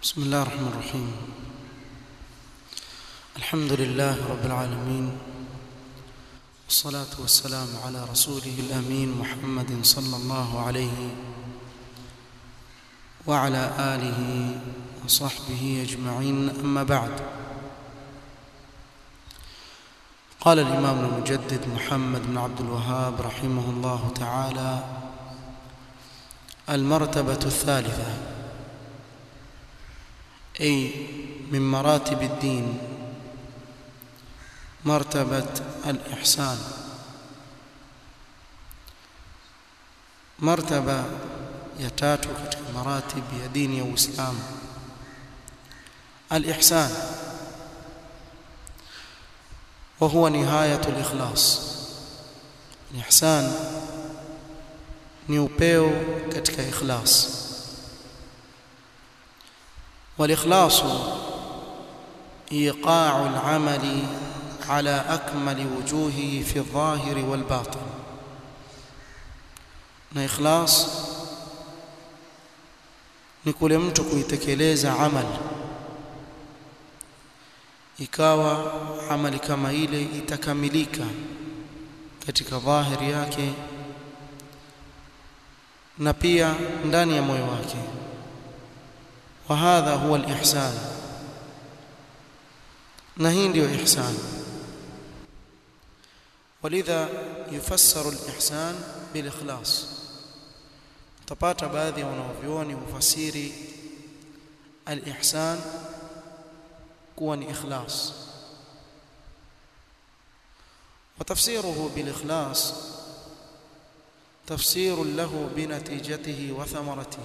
بسم الله الرحمن الرحيم الحمد لله رب العالمين والصلاة والسلام على رسوله الأمين محمد صلى الله عليه وعلى آله وصحبه أجمعين أما بعد قال الإمام المجدد محمد بن عبد الوهاب رحمه الله تعالى المرتبة الثالثة أي من مراتب الدين مرتبة الإحسان مرتبة ya tatu katika maratib ya dini ya Uislamu al-ihsan wa huwa nihayatu al-ikhlas ihsan ni upeo katika ikhlas wal-ikhlas iqa'u al-amali ala akmali wujuhihi fi adh-dhahiri wal-batin na ikhlas ni kule mtu kuitekeleza amali ikawa amali kama ile itakamilika katika dhahiri yake na pia ndani ya moyo wake wa hadha huwa al-ihsan na hii ndio ihsan ولذا يفسر الإحسان بالإخلاص utapata baadhi ya wanavyuoni hufasiri al-ihsan kuwa ni ikhlas وتفسيره بالإخلاص تفسير له بنتيجته وثمرته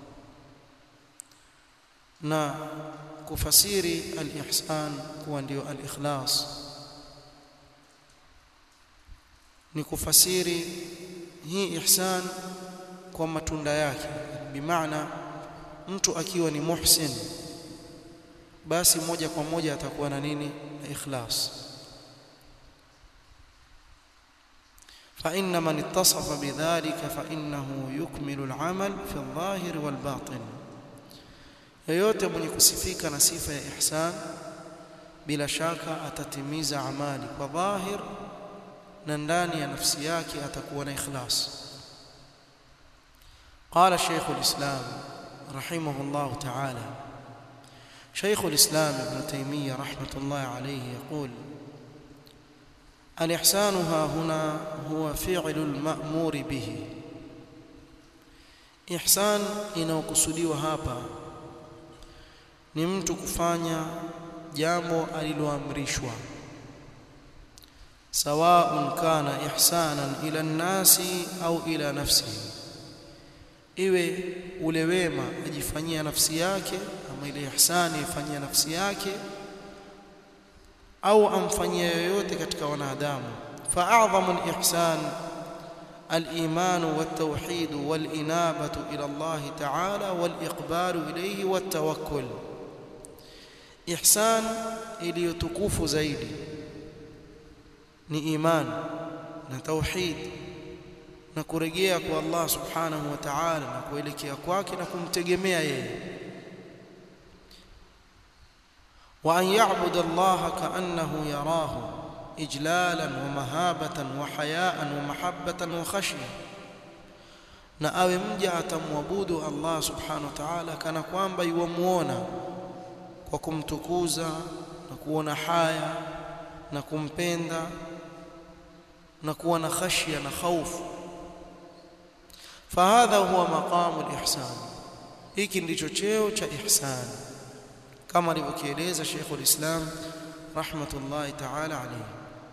na kufasiri al-ihsan kuwa ndio al-ikhlas ni kufasiri hii ihsan kwa matunda yake bimaana mtu akiwa ni muhsin basi moja kwa moja atakuwa na nini na ikhlas فإن من اتصف بذلك فإنه يكمل العمل في الظاهر والباطن yoyote mwenye kusifika na sifa ya ihsan bila shaka atatimiza amali kwa dhahir na ndani ya nafsi yake atakuwa na ikhlas قال شيخ الإسلام رحمه الله تعالى شيخ الإسلام ابن تيمية رحمة الله عليه يقول الإحسان ها هنا هو فعل المأمور به إحسان inayokusudiwa hapa ni mtu kufanya jambo aliloamrishwa سواء كان إحسانا إلى الناس أو إلى نفسه iwe ule wema ajifanyia nafsi yake ama ile ihsani ifanyia nafsi yake au amfanyia yoyote katika wanadamu fa'adhamu al-ihsan al-iman wat-tauhid wal-inabatu ila Allah ta'ala wal-iqbalu ilayhi wat-tawakkul ihsan iliyotukufu zaidi ni iman na tauhid na kurejea kwa Allah subhanahu wa ta'ala na kuelekea kwake na kumtegemea yeye wa an ya'budu Allah ka'annahu yarahu ijlalan wa mahabatan wa hayaan wa mahabbatan wa khashya na awe mja atamwabudu Allah subhanahu wa ta'ala kana kwamba yuamuona kwa kumtukuza na kuona haya na kumpenda na kuwa na khashya na khaufu فهذا هو مقام الإحسان hiki ndicho cheo cha ihsan kama alivyokieleza Sheikh ulislam rahmatullahi ta'ala alayhi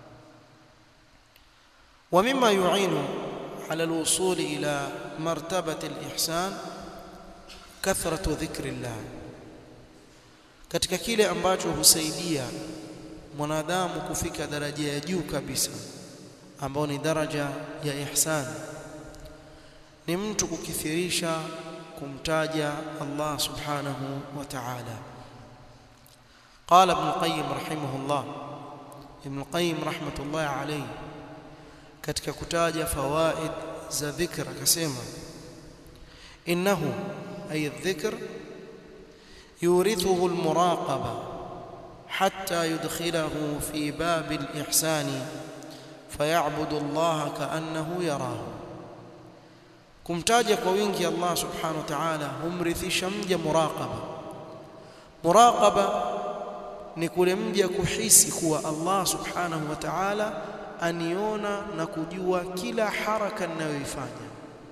ومما يعين على الوصول إلى مرتبة الإحسان كثرة ذكر الله katika kile ambacho husaidia mwanadamu kufika daraja ya juu kabisa ambao ni daraja ya ihsan ni mtu kukithirisha kumtaja Allah subhanahu wa ta'ala قال ابن القيم رحمه الله ابن القيم رحمة الله عليه katika kutaja fawaid za dhikr akasema innahu ay dhikr yurithuhu almuraqaba hatta yudkhilahu fi babi alihsani fayabudu Allah kaannahu yarahu kumtaja kwa wingi Allah subhanahu wa ta'ala humrithisha mja muraqaba muraqaba ni kule mja kuhisi kuwa Allah subhanahu wa ta'ala aniona na kujua kila haraka ninayoifanya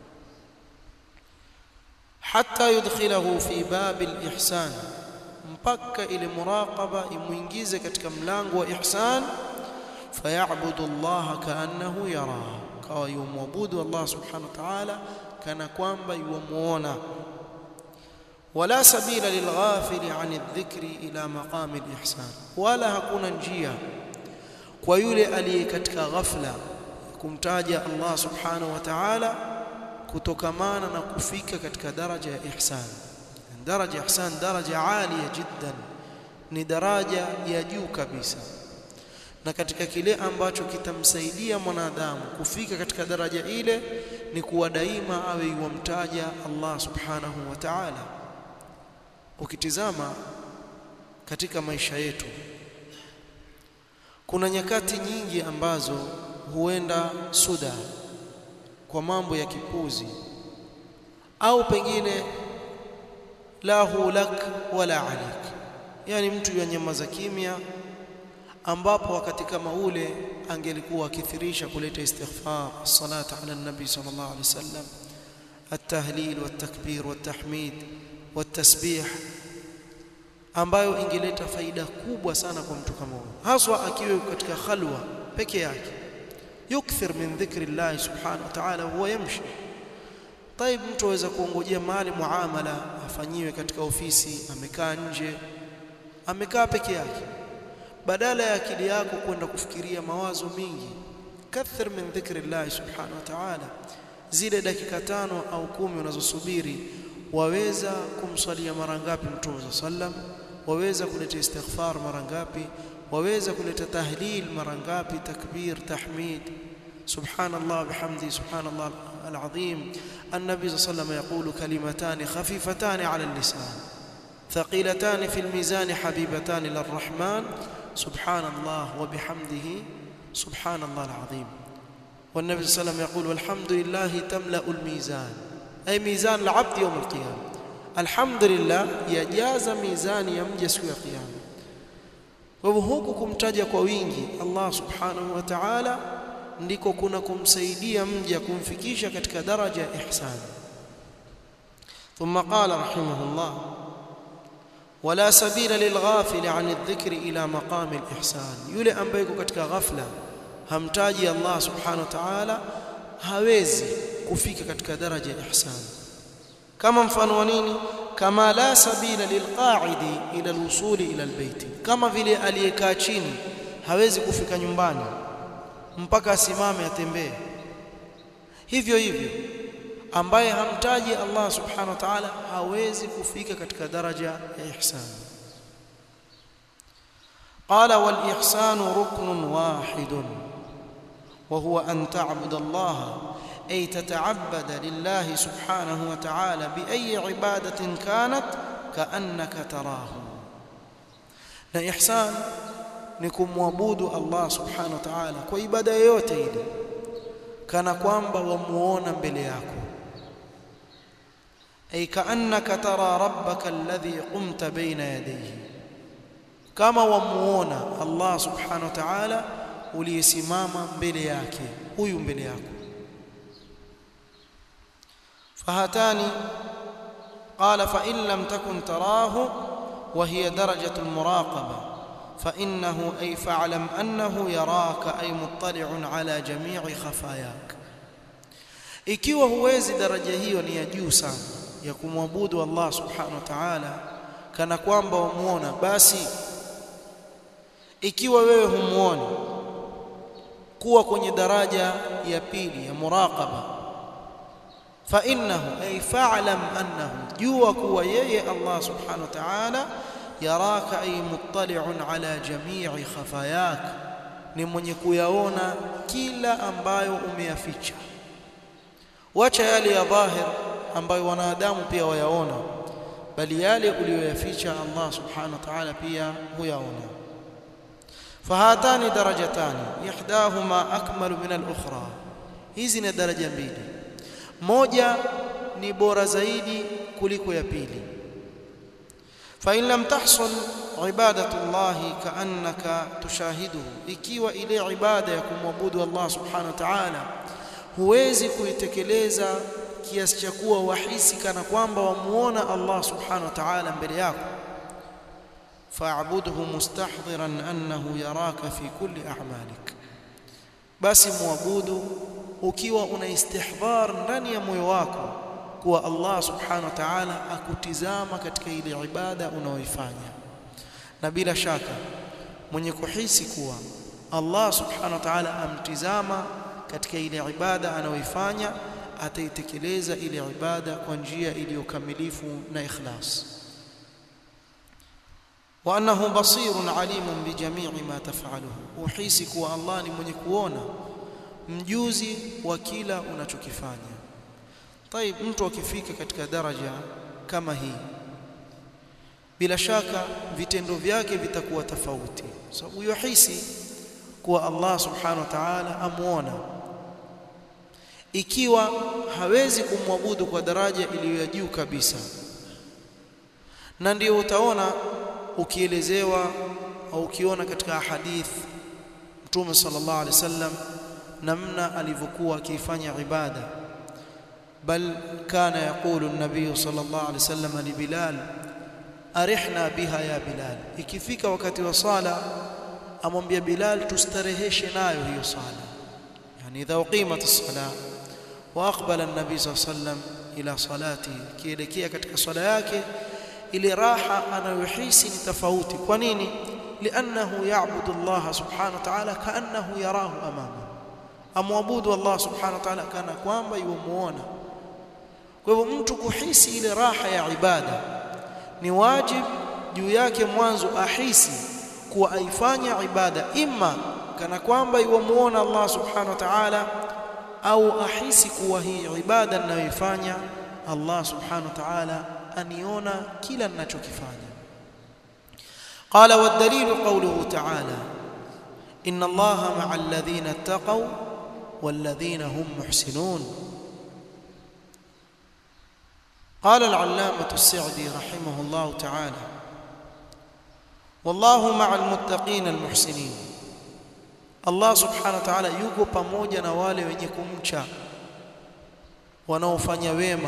hatta yudkhilahu fi babi alihsan mpaka ile muraqaba imuingize katika mlango wa ihsan fayabudu Allah kaannahu yara kawa yumwabudu Allah subhanahu wa ta'ala kana kwamba yumuona wala sabila lilghafili an adh-dhikri ila maqami al-ihsan wala hakuna njia kwa yule aliye katika ghafla kumtaja Allah subhanahu wa ta'ala kutokamana na kufika katika daraja ya ihsan daraja ya ihsan daraja alia jiddan ni daraja ya juu kabisa na katika kile ambacho kitamsaidia mwanadamu kufika katika daraja ile ni kuwa daima awe yuwamtaja Allah subhanahu wa ta'ala ukitizama katika maisha yetu kuna nyakati nyingi ambazo huenda suda kwa mambo ya kipuzi au pengine lahu lak wala alik yani mtu yanyamaza kimya ambapo wakati kama ule angelikuwa akithirisha kuleta istighfar salata ala nabi sallallahu alaihi wasallam التهليل والتكبير والتحميد والتسبيح ambayo ingeleta faida kubwa sana kwa mtu kama huyo haswa akiwa katika khalwa peke yake yukthir min dhikri Allah subhanahu wa ta'ala huwa yamshi طيب mtu aweza kuongojea mali muamala afanyiwe katika ofisi amekaa nje amekaa peke yake badala ya akili yako kwenda kufikiria mawazo mingi kathir min dhikri Allah subhanahu wa ta'ala zile dakika tano au kumi unazosubiri waweza kumswalia mara ngapi mtume sallam waweza kuleta istighfar mara ngapi waweza kuleta tahlil mara ngapi takbir tahmid subhanallah bihamdi subhanallah العظيم النبي صلى الله عليه وسلم يقول كلمتان خفيفتان على اللسان ثقيلتان في الميزان حبيبتان للرحمن سبحان الله وبحمده سبحان الله العظيم والنبي صلى الله عليه وسلم يقول والحمد لله تملأ الميزان أي ميزان العبد يوم القيامة الحمد لله يجاز ميزان يمجس يوم القيامة وهوku kumtaja kwa wingi Allah subhanahu wa ta'ala ndiko kuna kumsaidia mja kumfikisha katika daraja ya ihsan ثم قال رحمه الله ولا سبيل للغافل عن الذكر إلى مقام الإحسان yule ambaye yuko katika ghafla hamtaji Allah subhanahu wa ta'ala hawezi kufika katika daraja ya ihsan kama mfano wa nini kama la sabila lilqa'idi ila alwusuli ila albayti kama vile aliyekaa chini hawezi kufika nyumbani mpaka asimame atembee hivyo hivyo ambaye hamtaji Allah subhanahu wa ta'ala hawezi kufika katika daraja ya ihsan قال والإحسان ركن واحد وهو أن تعبد الله أي تتعبد لله سبحانه وتعالى بأي عبادة كانت كأنك تراه na ihsan ni kumwabudu Allah subhanahu wa ta'ala kwa ibada yoyote ile kana kwamba wamuona mbele yako ay kaannaka tara rabbaka alladhi qumta baina yadayhi kama wamuona Allah subhanahu wa ta'ala uliyesimama mbele yake huyu mbele yako fahatani qala fa in lam takun tarahu wa hiya darajatu almuraqaba فإنه أي فاعلم أنه يراك أي مطلع على جميع خفاياك ikiwa huwezi daraja hiyo ni ya juu sana ya kumwabudu Allah subhanahu wa ta'ala kana kwamba wamuona basi ikiwa wewe humuoni kuwa kwenye daraja ya pili ya muraqaba fa innahu ay fa'lam annahu jua kuwa yeye Allah subhanahu wa ta'ala yaraka ay muttali'un ala jami'i khafayak ni mwenye kuyaona kila ambayo umeyaficha wacha yale ya dhahir ambayo wanadamu pia wayaona bali yale uliyoyaficha Allah subhanahu wa ta'ala pia huyaona fahatani darajatani ihdahuma akmalu min al-ukhra hizi ni daraja mbili moja ni bora zaidi kuliko ya pili fa in lam tahsul ibadatu Allah kaannaka tushahiduhu ikiwa ile ibada ya kumwabudu Allah subhanahu wa ta'ala huwezi kuitekeleza kiasi cha kuwa wahisi kana kwamba wamuona Allah subhanahu wa ta'ala mbele yako fa'budhu mustahdhiran annahu yaraka fi kulli a'malik basi muabudu ukiwa una istihdhar ndani ya moyo wako kuwa Allah subhanahu wa ta'ala akutizama katika ile ibada unaoifanya na bila shaka mwenye kuhisi kuwa Allah subhanahu wa ta'ala amtizama katika ile ibada anayoifanya ataitekeleza ile ibada kwa njia iliyokamilifu na ikhlas wa annahu basirun alimun bijamii ma taf'aluhu uhisi kuwa Allah ni mwenye kuona mjuzi wa kila unachokifanya طيب mtu akifika katika daraja kama hii bila shaka vitendo vyake vitakuwa tofauti sababu yuhisi kuwa Allah subhanahu wa ta'ala amuona ikiwa hawezi kumwabudu kwa daraja iliyo ya juu kabisa na ndio utaona ukielezewa au ukiona katika hadith Mtume sallallahu alaihi wasallam namna alivyokuwa akifanya ibada bal kana yaqulu an-nabiy sallallahu alaihi wasallam li Bilal arihna biha ya Bilal ikifika wakati wa sala amwambia Bilal tustareheshe nayo hiyo sala yani idha uqimat as-salah wa aqbala an-nabiy sallallahu alaihi wasallam ila salati kielekea katika swala yake ile raha anayohisi ni tofauti kwa nini li'annahu ya'budu Allah subhanahu wa ta'ala ka'annahu yarahu amama amwabudu Allah subhanahu wa ta'ala kana kwamba yumuona kwa hivyo mtu kuhisi ile raha ya ibada ni wajib juu yake mwanzo ahisi kuwa aifanya ibada imma kana kwamba yumuona Allah subhanahu wa ta'ala au ahisi kuwa hii ibada ninayoifanya Allah subhanahu wa ta'ala aniona kila ninachokifanya قال والدليل قوله تعالى إن الله مع الذين اتقوا والذين هم محسنون قال العلامة السعدي رحمه الله تعالى والله مع المتقين المحسنين الله سبحانه وتعالى yuko pamoja na wale wenye kumcha wanaofanya wema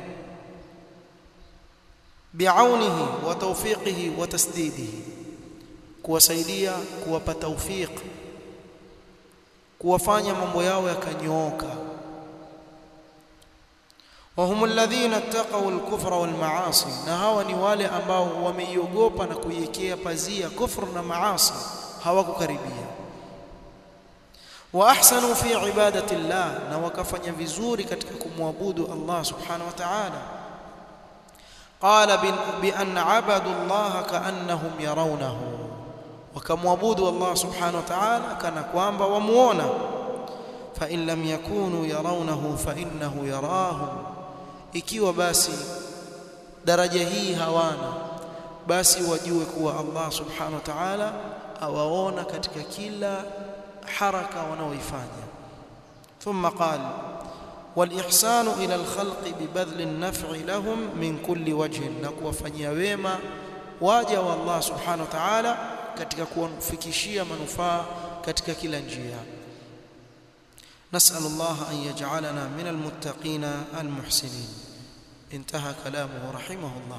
biaunihi wa tawfiqihi wa tasdidihi kuwasaidia kuwapa tawfiq kuwafanya mambo yao yakanyooka وهم الذين اتقوا الكفر والمعاصي na hawa ni wale ambao wameiogopa na kuiwekea pazia kufru na maasi hawakukaribia wa ahsanu fi ibadati llah na wakafanya vizuri katika kumwabudu Allah subhanahu wa ta'ala قال بأن عبدوا الله كأنهم يرونه وكمعبودوا الله سبحانه وتعالى كان كوانبا ومونا فإن لم يكونوا يرونه فإنه يراهم ikiwa basi daraja hii hawana basi wajue kuwa Allah subhanahu wa ta'ala awaona katika kila haraka wanaoifanya thumma qala والإحسان إلى الخلق ببذل النفع لهم من كل وجه na kuwafanyia wema waja wa Allah subhanahu wa ta'ala katika kuwafikishia manufaa katika kila njia نسأل الله أن يجعلنا من المتقين المحسنين انتهى كلامه رحمه الله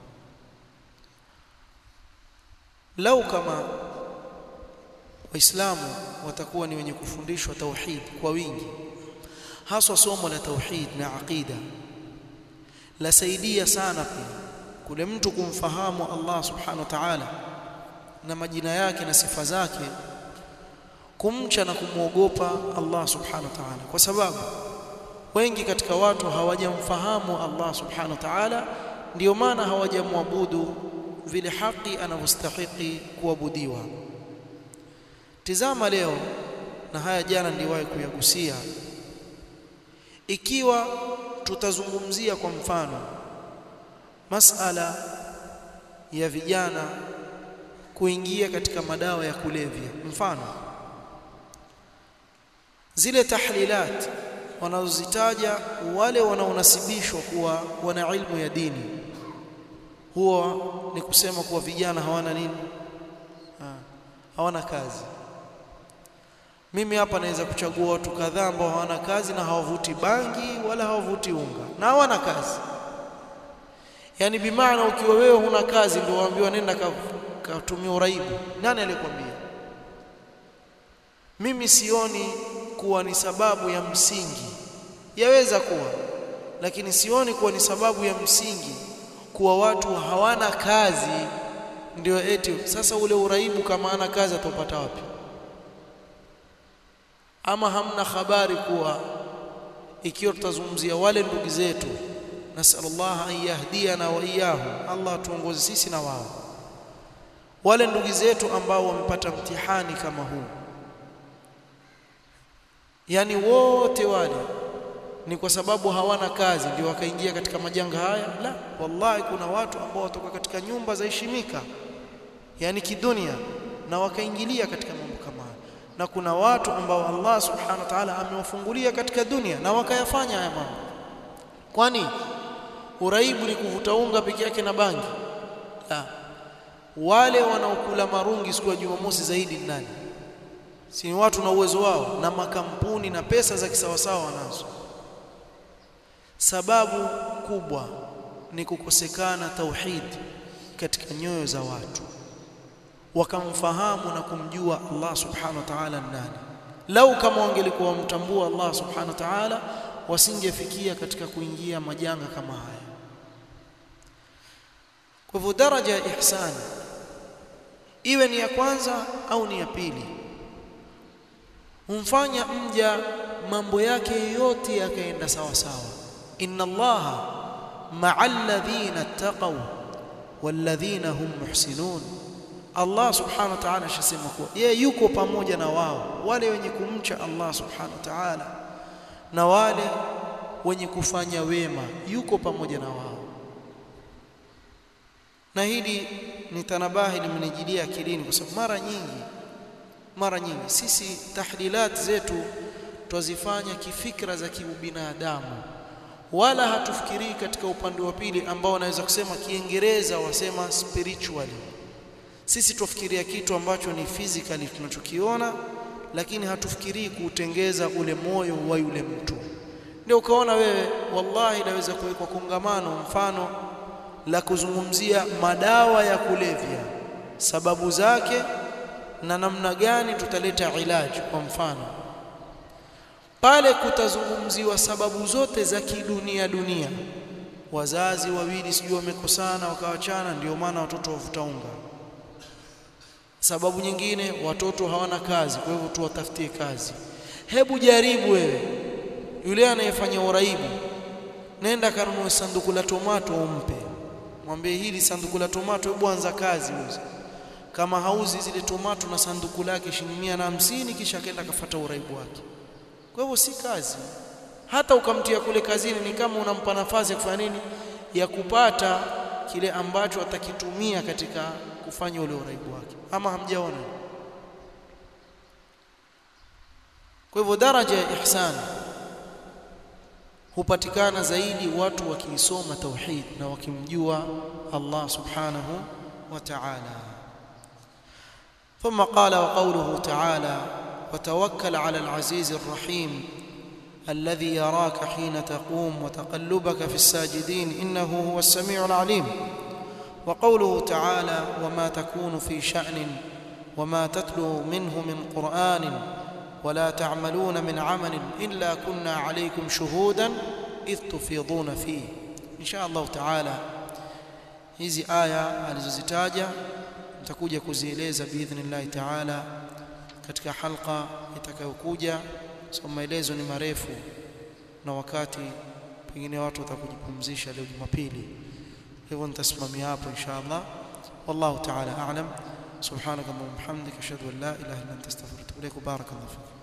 لو كما waislamu watakuwa ni wenye kufundishwa tauhid kwa wingi haswa somo la tauhid na aqida lasaidia sana pia kule mtu kumfahamu Allah subhanahu wa ta'ala na majina yake na sifa zake kumcha na kumwogopa Allah subhanahu wa ta'ala kwa sababu wengi katika watu hawajamfahamu Allah subhanahu wa ta'ala ndio maana hawajamwabudu vile haki anavyostahili kuabudiwa tizama leo na haya jana niliwahi kuyagusia ikiwa tutazungumzia kwa mfano masala ya vijana kuingia katika madawa ya kulevya mfano zile tahlilat wanazozitaja wale wanaonasibishwa kuwa wana ilmu ya dini huwa ni kusema kuwa vijana hawana nini ha, hawana kazi mimi hapa naweza kuchagua watu kadhaa ambao hawana kazi na hawavuti bangi wala hawavuti unga na hawana kazi yani bimaana ukiwa wewe huna kazi ndio waambiwa nenda katumia uraibu nani alikwambia mimi sioni kuwa ni sababu ya msingi yaweza kuwa lakini sioni kuwa ni sababu ya msingi kuwa watu hawana kazi ndio eti sasa ule uraibu kama ana kazi atapata wapi ama hamna habari kuwa ikiwa tutazungumzia wale ndugu zetu nasallallahu an yahdiana wa iyahum Allah atuongoze sisi na wao wale ndugu zetu ambao wamepata mtihani kama huu yani wote wale ni kwa sababu hawana kazi ndio wakaingia katika majanga haya la wallahi kuna watu ambao watoka katika nyumba za heshimika yani kidunia na wakaingilia katika mambo kama haya na kuna watu ambao Allah subhanahu wa ta'ala amewafungulia katika dunia na wakayafanya haya mambo kwani uraibu ni kuvuta unga peke yake na bangi la wale wanaokula marungi siku ya Jumamosi zaidi ni nani si watu na uwezo wao na makampuni na pesa za kisawasawa wanazo sababu kubwa ni kukosekana tauhid katika nyoyo za watu wakamfahamu na kumjua Allah subhanahu wa ta'ala nani lau kama wangelikuwa wamtambua Allah subhanahu wa ta'ala wasingefikia katika kuingia majanga kama haya kwa hivyo daraja ya ihsani iwe ni ya kwanza au ni ya pili humfanya mja mambo yake yote yakaenda sawa sawa inna allaha ma'al ladhina taqaw walladhina hum muhsinun Allah subhanahu wa ta'ala ashasema kuwa yeye yuko pamoja na wao wale wenye kumcha Allah subhanahu wa ta'ala na wale wenye kufanya wema yuko pamoja na wao na hili ni tanabahi limenijilia akilini kwa sababu mara nyingi mara nyingi sisi tahlilat zetu twazifanya kifikra za kiubinadamu wala hatufikirii katika upande wa pili ambao wanaweza kusema kiingereza wasema spiritually sisi tufikiria kitu ambacho ni physically tunachokiona lakini hatufikirii kuutengeza ule moyo wa yule mtu ndio ukaona wewe wallahi naweza kuwekwa kongamano mfano la kuzungumzia madawa ya kulevya sababu zake na namna gani tutaleta ilaji kwa mfano pale kutazungumziwa sababu zote za kidunia dunia wazazi wawili sijui wamekosana wakawachana ndio maana watoto wavuta unga sababu nyingine watoto hawana kazi kwa hivyo tuwatafutie kazi hebu jaribu wewe yule anayefanya uraibu nenda kanunue sanduku la tomato umpe mwambie hili sanduku la tomato hebu anza kazi uze kama hauzi zile tomato na sanduku lake shilingi mia na hamsini kisha akaenda akafuata uraibu wake kwa hivyo si kazi hata ukamtia kule kazini ni kama unampa nafasi ya kufanya nini ya kupata kile ambacho atakitumia katika kufanya ule uraibu wake ama hamjaona kwa hivyo daraja ya ihsani hupatikana zaidi watu wakiisoma tauhid na wakimjua Allah subhanahu wa ta'ala ثم قال وقوله تعالى وتوكل على العزيز الرحيم الذي يراك حين تقوم وتقلبك في الساجدين انه هو السميع العليم وقوله تعالى وما تكون في شأن وما تتلو منه من قرآن ولا تعملون من عمل إلا كنا عليكم شهودا إذ تفيضون فيه إن شاء الله تعالى hizi aya alizozitaja nitakuja kuzieleza biidhnillahi taala katika halqa itakayokuja so maelezo ni marefu na wakati pengine watu watakujipumzisha leo Jumapili hivyo nitasimamia hapo insha Allah wallahu ta'ala a'lam subhanaka wa bihamdika ashhadu an la ilaha illa anta astaghfiruka wa atubu ilaik barakallahu fik